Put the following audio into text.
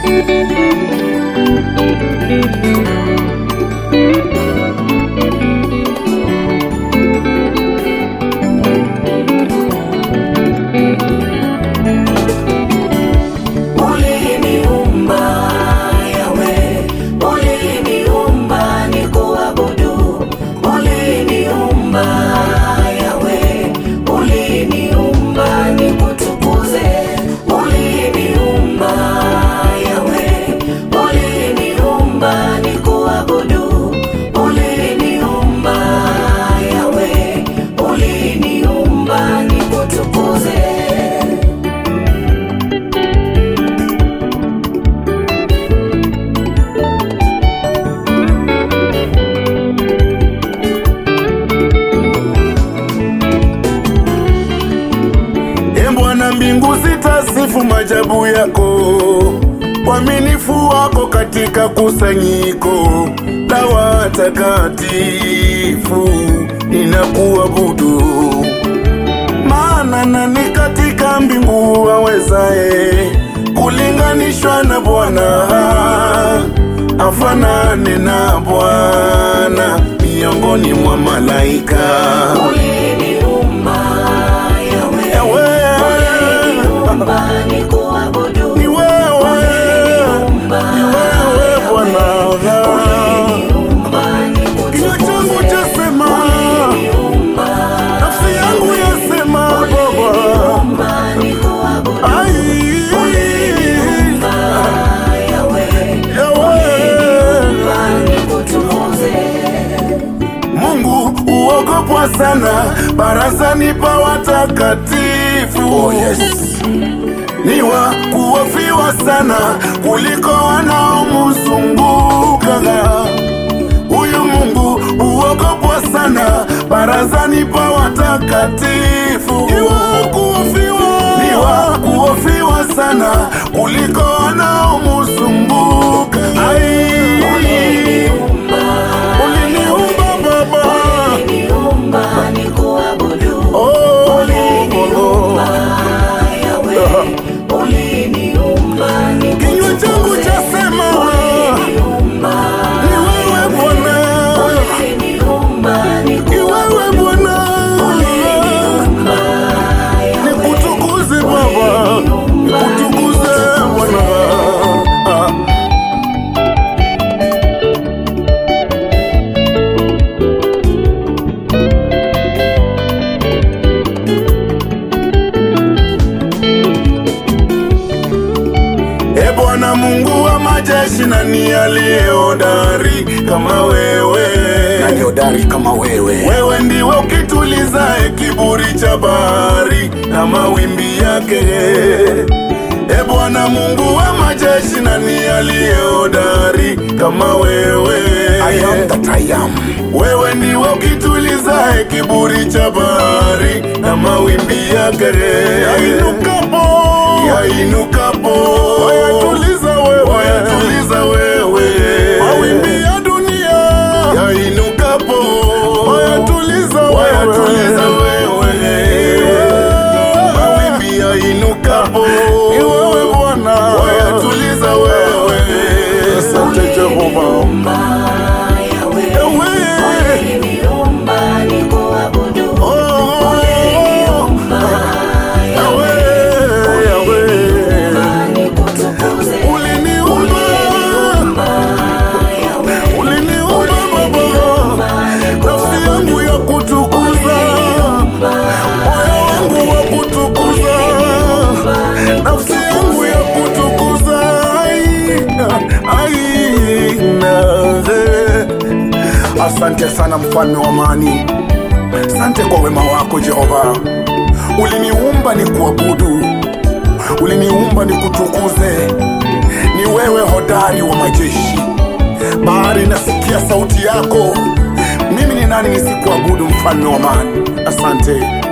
Uliniumba Yawe, uliniumba nikuabudu. Uliniumba Yawe, uliniumba nikutukuze. Uliniumba Yawe, uliniumba nikuabudu. Uliniumba Yawe, uliniumba nikutukuze. E Bwana, mbingu zitasifu majabu yako, uaminifu wako katika kusanyiko la watakatifu, ninakuabudu. Maana nani katika mbingu awezaye kulinganishwa na Bwana? Afanane na Bwana miongoni mwa malaika. Uliniumba Yawe, Ewe, uliniumba nikuabudu. ni wewe, ni wewe Bwana. Uliniumba Kinywa changu nikutukuze. chasema, Uliniumba nafsi yangu yasema, Baba. uliniumba nikuabudu. Ai, Uliniumba Yawe, Ewe. uliniumba nikutukuze. Mungu uogopwa sana barazani pa watakatifu. Oh, yes. Ni wa kuofiwa sana kuliko wanaomzunguka. Huyu Mungu uogopwa sana barazani pa watakatifu. Ni wa kuofiwa, ni wa kuofiwa sana kuliko wanaomzunguka. Ai, Uliniumba uliniumba Baba. uliniumba nikuabudu. Oh, Uliniumba Yawe, uliniumba Kinywa changu nikutukuze. chasema Uliniumba ni wewe Bwana, uliniumba ni wewe Bwana, nikuabudu. nikutukuze Baba, nikutukuze Bwana. Ah. E Bwana Mungu wa majeshi, nani aliye hodari kama wewe? Nani hodari kama wewe? Wewe ndiwe ukitulizae kiburi cha bahari na mawimbi yake. E Bwana Mungu wa majeshi, nani aliye hodari kama wewe? I am that I am. Wewe ndiwe ukitulizae kiburi cha bahari na mawimbi yake. Yainukapo, yainukapo, wayatuliza wewe, wayatuliza wewe, mawimbi ya dunia yainukapo, wayatuliza wewe, wayatuliza wewe, mawimbi yainukapo, ni wewe Bwana, wayatuliza wewe. Asante Jehova. Yawe, Ewe, uliniumba nikuabudu. oh, Yawe, Yawe. Nikutukuze. Uliniumba, Yawe, uliniumba Baba, nafsi yangu ya kutukuza, moyo wangu wa kutukuza, nafsi yangu ya kutukuza. Ai, ai, na- Asante sana mfalme wa amani, asante kwa wema wako Jehova. Uliniumba ni kuabudu, uliniumba ni kutukuze. Ni wewe hodari wa majeshi, bahari nasikia sauti yako. Mimi ni nani nisikuabudu, mfalme wa amani? Asante.